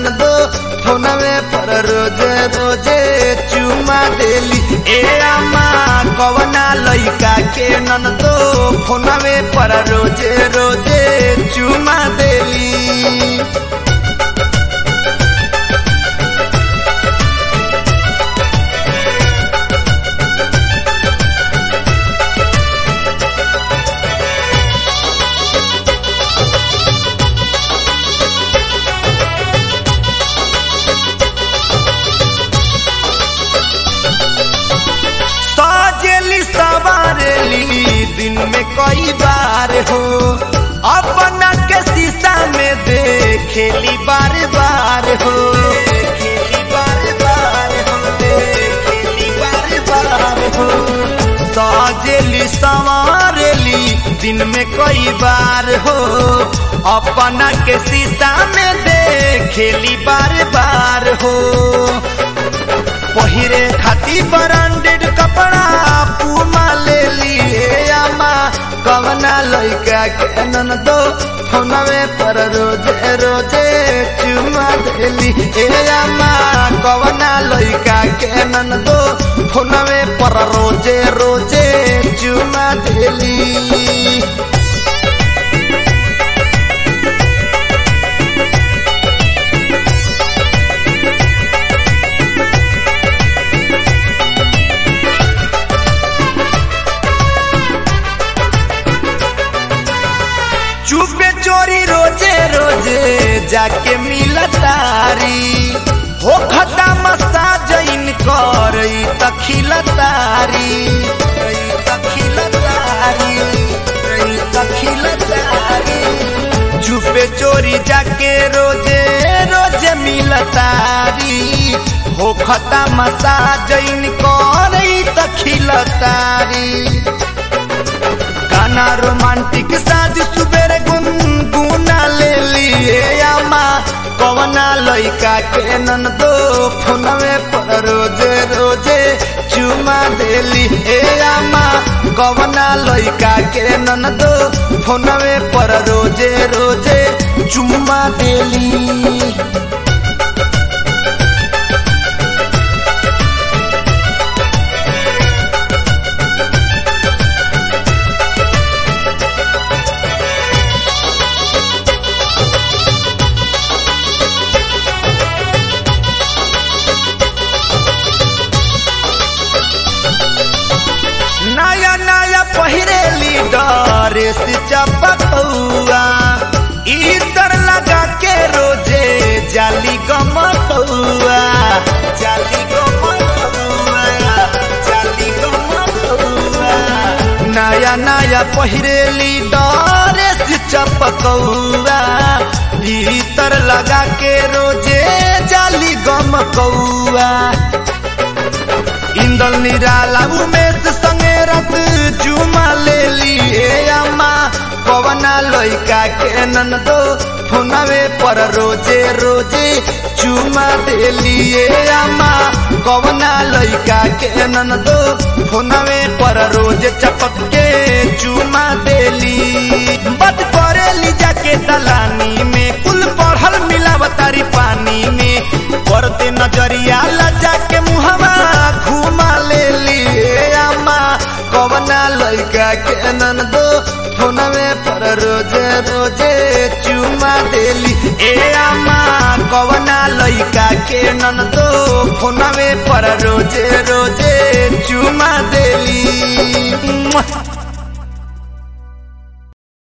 ननदो फोनवे पर रोजे रोजे चुमा देली ए आमा कवना लइका के ननदो फोनवे पर रोजे रोजे चुमा देली सजेली सवारेली दिन में कई बार हो अपना के शीशा में देखेली बार बार हो देखेली बार बार हो देखेली बार बार हो सजेली सवारेली दिन में कई बार हो अपना के शीशा में देखेली बार बार हो पहिरे खाती ब्रांडेड कपड़ा पूमा ले लिए आमा कवना लइका के ननदो फोनवे पर रोजे रोजे चुमा देली ए आमा कवना लइका के ननदो फोनवे पर रोजे रोजे चुमा देली चुपे चोरी रोजे रोजे जाके मिलतारी हो खता मसा जैन कर तखिलतारी तखिलतारी तखिलतारी चुपे चोरी जाके रोजे रोजे मिलतारी हो खता मसा जैन कर तखिलतारी गाना रोमांटिक साज सुबेरे गुनगुना ले लिए आमा कवना लइका के ननदो फोनवे पर रोजे रोजे चुमा देली ए आमा कवना लइका के ननदो फोनवे पर रोजे रोजे चुमा देली नया नया पहिरेली ड्रेस चपकौआ इतर लगा के रोजे जाली गमकौआ जाली गमकौआ जाली गमकौआ नया नया पहिरेली ड्रेस चपकौआ इतर लगा के रोजे जाली गमकौआ इंदल निराला उमेश संगे रत जुमा ले लिए अम्मा कवना लइका के ननदो फोनवे पर रोजे रोजे चुमा दे लिए अम्मा कवना लइका के ननदो फोनवे पर रोजे चपक के चुमा देली बद करेली जाके दलानी में कुल पढ़ल मिलावतारी पानी में पड़ते नजरिया लजा के मुहवा घुमा ले लिए अम्मा कवना लइका के ननदो फोनवे पर रोजे रोजे चुमा देली ए अम्मा कवना लइका के ननदो फोनवे पर रोजे रोजे चुमा देली